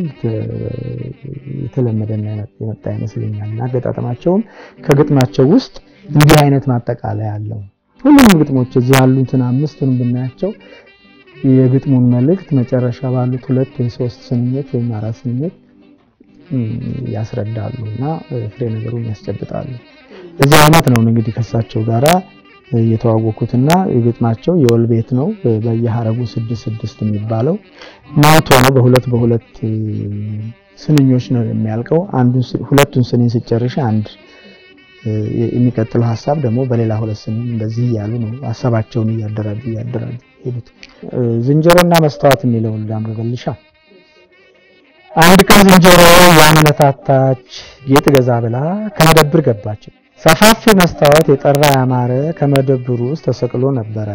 [SPEAKER 8] የተለመደና የመጣ ይመስለኛል እና አገጣጠማቸውም ከግጥማቸው ውስጥ እንዲህ አይነት ማጠቃለያ አለው። ሁሉም ግጥሞች እዚህ ያሉትን አምስቱንም ብናያቸው የግጥሙን መልእክት መጨረሻ ባሉት ሁለት ወይ ሶስት ስንኞች ወይም አራት ስንኞች ያስረዳሉ እና ፍሬ ነገሩን ያስጨብጣሉ። በዚህ አይነት ነው እንግዲህ ከሳቸው ጋራ የተዋወኩትና የግጥማቸው የወል ቤት ነው። በየሀረጉ ስድስት ስድስት የሚባለው ናቶ ነው። በሁለት በሁለት ስንኞች ነው የሚያልቀው። አንዱን ሁለቱን ስንኝ ስጨርሽ አንድ የሚቀጥለው ሀሳብ ደግሞ በሌላ ሁለት ስንኝ እንደዚህ እያሉ ነው ሀሳባቸውን እያደራጁ እያደራጁ ሄዱት። ዝንጀሮና መስታወት የሚለውን ላንብብልሻ። አንድ ቀን ዝንጀሮ ያመነታታች ጌጥ ገዛ ብላ ከመደብር ገባች። ሰፋፊ መስታወት የጠራ ያማረ ከመደብሩ ውስጥ ተሰቅሎ ነበረ።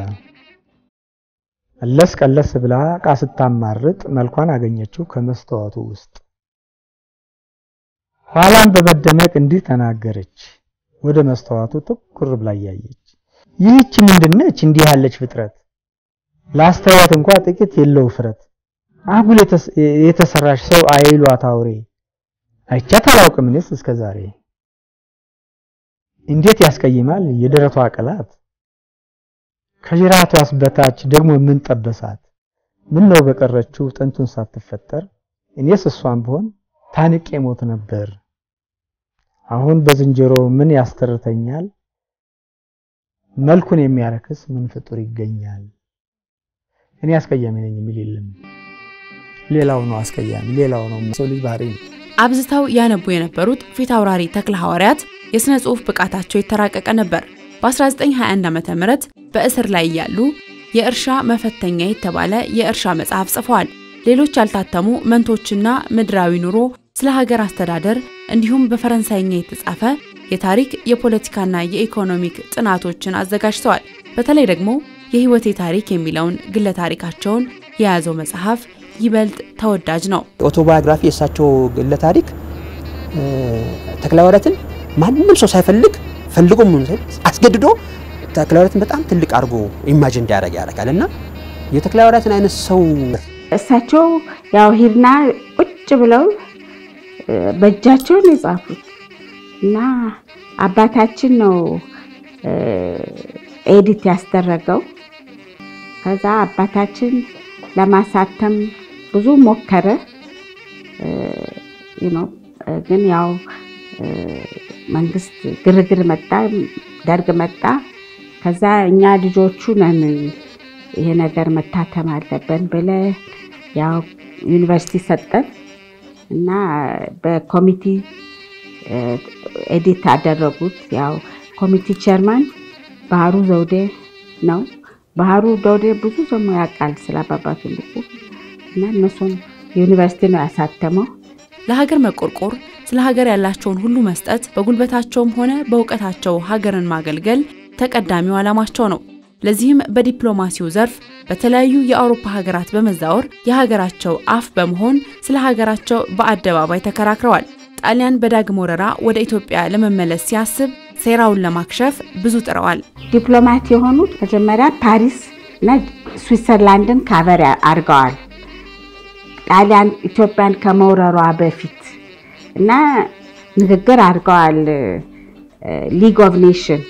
[SPEAKER 8] ቀለስ ቀለስ ብላ ዕቃ ስታማርጥ መልኳን አገኘችው ከመስታወቱ ውስጥ። ኋላም በመደነቅ እንዲህ ተናገረች፣ ወደ መስታወቱ ትኩር ብላ እያየች ይህች ምንድነች? እንዲህ ያለች ፍጥረት ላስተዋት እንኳ ጥቂት የለው ፍረት አጉል የተሰራሽ ሰው አይሏት አውሬ አይቻት አላውቅም እኔስ እስከዛሬ እንዴት ያስቀይማል የደረቷ ቅላት ከጅራቷስ በታች ደግሞ ምን ጠበሳት ምን ነው በቀረችው ጥንቱን ሳትፈጠር እኔስ እሷን ብሆን ታንቄ ሞት ነበር አሁን በዝንጀሮ ምን ያስተርተኛል መልኩን የሚያረክስ ምን ፍጡር ይገኛል እኔ አስቀያሚ ነኝ የሚል የለም ሌላው ነው አስቀያሚ ሌላው ነው ሰው ልጅ ባህሪ ነው
[SPEAKER 1] አብዝተው ያነቡ የነበሩት ፊት አውራሪ ተክለ ሐዋርያት የሥነ ጽሑፍ ብቃታቸው የተራቀቀ ነበር። በ1921 ዓ.ም በእስር ላይ እያሉ የእርሻ መፈተኛ የተባለ የእርሻ መጽሐፍ ጽፈዋል። ሌሎች ያልታተሙ መንቶችና ምድራዊ ኑሮ፣ ስለ ሀገር አስተዳደር እንዲሁም በፈረንሳይኛ የተጻፈ የታሪክ የፖለቲካና የኢኮኖሚክ ጥናቶችን አዘጋጅተዋል። በተለይ ደግሞ የሕይወቴ ታሪክ የሚለውን ግለ ታሪካቸውን የያዘው መጽሐፍ ይበልጥ ተወዳጅ ነው።
[SPEAKER 7] ኦቶባዮግራፊ የእሳቸው ግለ ታሪክ ተክለሐዋርያትን ማንም ሰው ሳይፈልግ ፈልጎ አስገድዶ ተክለሐዋርያትን በጣም ትልቅ አድርጎ ኢማጅን እንዲያደርግ ያደርጋል እና የተክለሐዋርያትን አይነት ሰው
[SPEAKER 3] እሳቸው ያው ሂድና ቁጭ ብለው በእጃቸው ነው የጻፉት እና አባታችን ነው ኤዲት ያስደረገው። ከዛ አባታችን ለማሳተም ብዙ ሞከረ። ነው። ግን ያው መንግስት ግርግር መጣ፣ ደርግ መጣ። ከዛ እኛ ልጆቹ ነን ይሄ ነገር መታተም አለብን ብለ ያው ዩኒቨርሲቲ ሰጠን እና በኮሚቲ ኤዲት አደረጉት። ያው ኮሚቲ ቼርማን ባህሩ ዘውዴ ነው። ባህሩ ዘውዴ ብዙ ደግሞ ያውቃል ስለ አባባ ትልቁ እና እነሱም ዩኒቨርሲቲ ነው ያሳተመው።
[SPEAKER 1] ለሀገር መቆርቆር፣ ስለ ሀገር ያላቸውን ሁሉ መስጠት፣ በጉልበታቸውም ሆነ በእውቀታቸው ሀገርን ማገልገል ተቀዳሚው ዓላማቸው ነው። ለዚህም በዲፕሎማሲው ዘርፍ በተለያዩ የአውሮፓ ሀገራት በመዛወር የሀገራቸው አፍ በመሆን ስለ ሀገራቸው በአደባባይ ተከራክረዋል። ጣሊያን በዳግም ወረራ ወደ ኢትዮጵያ ለመመለስ ሲያስብ ሴራውን ለማክሸፍ ብዙ ጥረዋል።
[SPEAKER 3] ዲፕሎማት የሆኑት መጀመሪያ ፓሪስ እና ስዊትዘርላንድን ካቨር አድርገዋል። ጣሊያን ኢትዮጵያን ከመውረሯ በፊት እና ንግግር አድርገዋል። ሊግ ኦፍ ኔሽን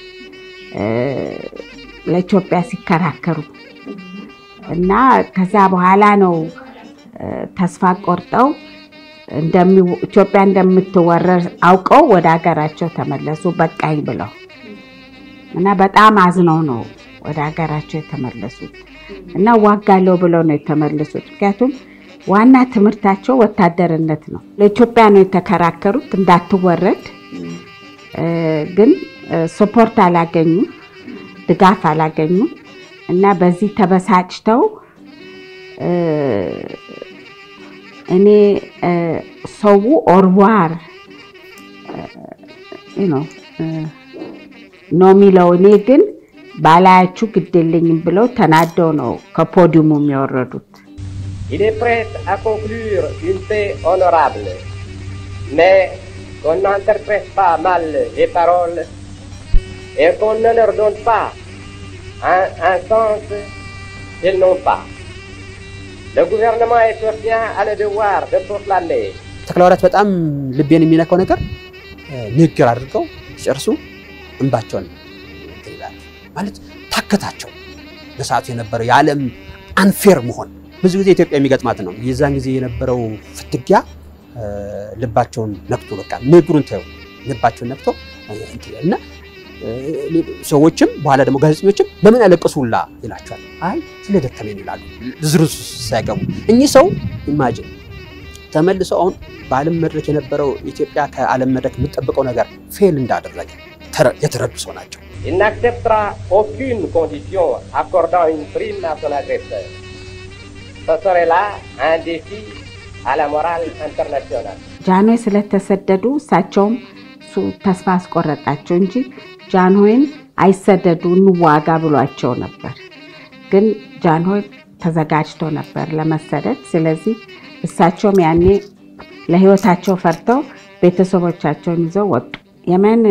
[SPEAKER 3] ለኢትዮጵያ ሲከራከሩ እና ከዛ በኋላ ነው ተስፋ ቆርጠው ኢትዮጵያ እንደምትወረር አውቀው ወደ ሀገራቸው ተመለሱ በቃኝ ብለው እና በጣም አዝነው ነው ወደ ሀገራቸው የተመለሱት እና ዋጋለው ብለው ነው የተመለሱት። ምክንያቱም ዋና ትምህርታቸው ወታደርነት ነው። ለኢትዮጵያ ነው የተከራከሩት እንዳትወረድ፣ ግን ስፖርት አላገኙ፣ ድጋፍ አላገኙ እና በዚህ ተበሳጭተው እኔ ሰው ኦርዋር ነው የሚለው እኔ ግን ባላያችሁ ግድልኝም ብለው ተናደው ነው ከፖዲየሙ የሚወረዱት።
[SPEAKER 9] Il est prêt à conclure une paix honorable, mais qu'on n'interprète pas mal les paroles et qu'on ne leur donne pas un, un sens qu'ils n'ont pas. Le gouvernement éthiopien a le devoir de proclamer
[SPEAKER 7] ተክለሐዋርያት በጣም ልቤን የሚነካው ነገር ንግግር አድርገው ሲጨርሱ እንባቸውን እንትን ይላሉ። ማለት ታከታቸው። በሰዓቱ የነበረው የዓለም አንፌር መሆን ብዙ ጊዜ ኢትዮጵያ የሚገጥማት ነው። የዛን ጊዜ የነበረው ፍትጊያ ልባቸውን ነክቶ በቃ ንግሩን ተው ልባቸውን ነክቶ እና ሰዎችም በኋላ ደግሞ ጋዜጠኞችም ለምን ያለቅሱላ ይላቸዋል። አይ ስለደከመኝ ይላሉ ዝርዝ ሳይገቡ እኚህ ሰው ኢማጂን ተመልሰው አሁን በዓለም መድረክ የነበረው ኢትዮጵያ ከዓለም መድረክ የምጠብቀው ነገር ፌል እንዳደረገ የተረዱ ሰው ናቸው።
[SPEAKER 9] Il n'acceptera aucune condition accordant une prime à son agresseur. Ce serait là un défi à la morale internationale.
[SPEAKER 3] ጃንሆይ ስለተሰደዱ እሳቸውም እሱ ተስፋ አስቆረጣቸው እንጂ ጃንሆይን አይሰደዱ እንዋጋ ብሏቸው ነበር። ግን ጃንሆይ ተዘጋጅቶ ነበር ለመሰደድ። ስለዚህ እሳቸውም ያኔ ለሕይወታቸው ፈርተው ቤተሰቦቻቸውን ይዘው ወጡ። የመን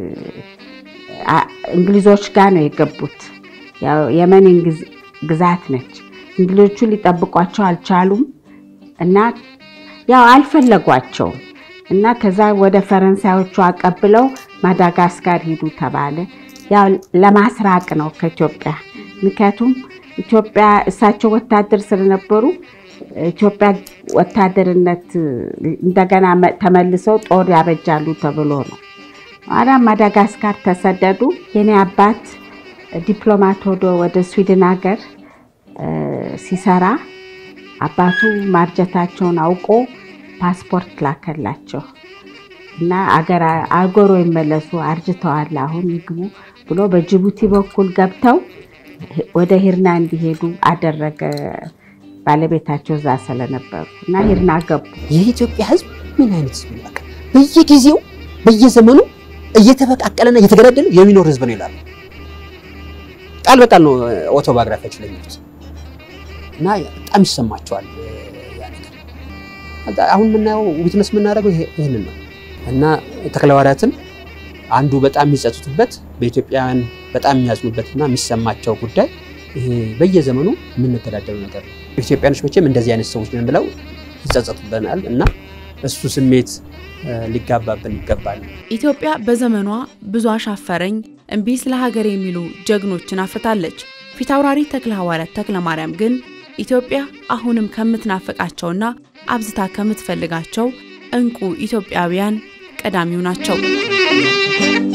[SPEAKER 3] እንግሊዞች ጋር ነው የገቡት። ያው የመን ግዛት ነች። እንግሊዞቹ ሊጠብቋቸው አልቻሉም እና ያው አልፈለጓቸውም እና ከዛ ወደ ፈረንሳዮቹ አቀብለው ማዳጋስካር ሂዱ ተባለ። ያው ለማስራቅ ነው ከኢትዮጵያ። ምክንያቱም ኢትዮጵያ እሳቸው ወታደር ስለነበሩ ኢትዮጵያ ወታደርነት እንደገና ተመልሰው ጦር ያበጃሉ ተብሎ ነው። አዳ ማዳጋስካር ተሰደዱ። የኔ አባት ዲፕሎማት ሆዶ ወደ ስዊድን ሀገር ሲሰራ አባቱ ማርጀታቸውን አውቆ ፓስፖርት ላከላቸው እና አገሮ ይመለሱ አርጅተዋል፣ አሁን ይግቡ ብሎ በጅቡቲ በኩል ገብተው ወደ ሂርና እንዲሄዱ አደረገ። ባለቤታቸው እዛ ስለነበሩ እና ሂርና ገቡ።
[SPEAKER 7] የኢትዮጵያ ሕዝብ ምን አይነት ሕዝብ ነው? በቃ በየጊዜው በየዘመኑ እየተበቃቀለና እየተገዳደለ የሚኖር ሕዝብ ነው ይላሉ። ቃል በቃል ነው ኦቶባዮግራፊያቸው ላይ የሚሉት እና በጣም ይሰማቸዋል ያ ነገር። አሁን የምናየው ዊትነስ የምናደርገው ይህንን ነው እና ተክለሐዋርያትን አንዱ በጣም የሚጸጽቱበት በኢትዮጵያውያን በጣም የሚያዝኑበትና የሚሰማቸው ጉዳይ ይሄ በየዘመኑ የምንገዳደሉ ነገር ነው። ኢትዮጵያኖች መቼም እንደዚህ አይነት ሰዎች ነን ብለው ይጸጸቱበናል እና እሱ ስሜት ሊጋባብን ይገባል።
[SPEAKER 1] ኢትዮጵያ በዘመኗ ብዙ አሻፈረኝ እምቢ ስለ ሀገር የሚሉ ጀግኖችን አፍርታለች። ፊታውራሪ ተክለሐዋርያት ተክለ ማርያም ግን ኢትዮጵያ አሁንም ከምትናፍቃቸውና አብዝታ ከምትፈልጋቸው እንቁ ኢትዮጵያውያን ቀዳሚው ናቸው።